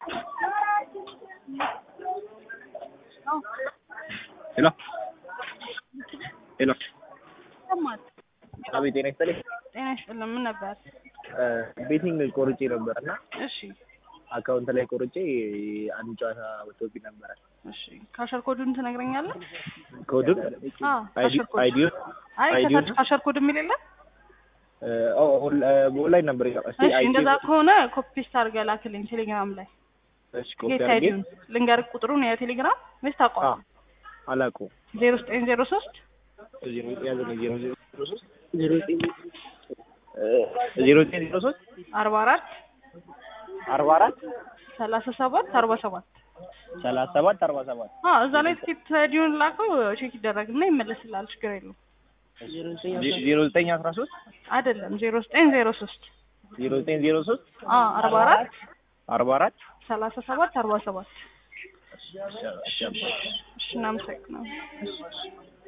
ሄሎ ሄሎ ሰማት አቤት ጤና ይስጥልኝ ጤና ይስጥልን። ምን ነበር? ቤቲንግ ቆርጬ ነበር እና እሺ አካውንት ላይ ቆርጬ አንድ ጨዋታ ወጥቶብኝ ነበረ። እሺ ካሸር ኮዱን ትነግረኛለህ? ኮዱን አዎ ካሸር ኮድ አይዲውን አይ አይዲውን ከታች ካሸር ኮድ የሚል የለም? ኦንላይን ነበር ይላል። እስቲ እሺ አይዲ እንደዛ ከሆነ ኮፒ ፔስት አድርገህ ላክልኝ ቴሌግራም ላይ እሺ ኮፒ ጌት አድርጌ አይዲውን ልንገርህ ቁጥሩን የቴሌግራም ወይስ አ ታውቀዋለህ? አላውቀውም። ዜሮ ዘጠኝ ዜሮ ሶስት ዜሮ ያዘኝ ዜሮ ዜሮ ሶስት ዜሮ ዘጠኝ ዜሮ ዘጠኝ ዜሮ ሶስት አርባ አራት አርባ አራት ሰላሳ ሰባት አርባ ሰባት ሰላሳ ሰባት አርባ ሰባት አዎ እዛ ላይ ትኬት አይዲውን ላከው ቼክ ይደረግና ይመለስልሃል። ችግር የለውም። ዜሮ ዘጠኝ አስራ ሶስት አይደለም ዜሮ ዘጠኝ ዜሮ ሶስት ዜሮ ዘጠኝ ዜሮ ሶስት አዎ አርባ አራት አርባ አራት ሰላሳ ሰባት አርባ ሰባት እሺ፣ እሺ፣ እሺ። እሺ እናመሰግናለን።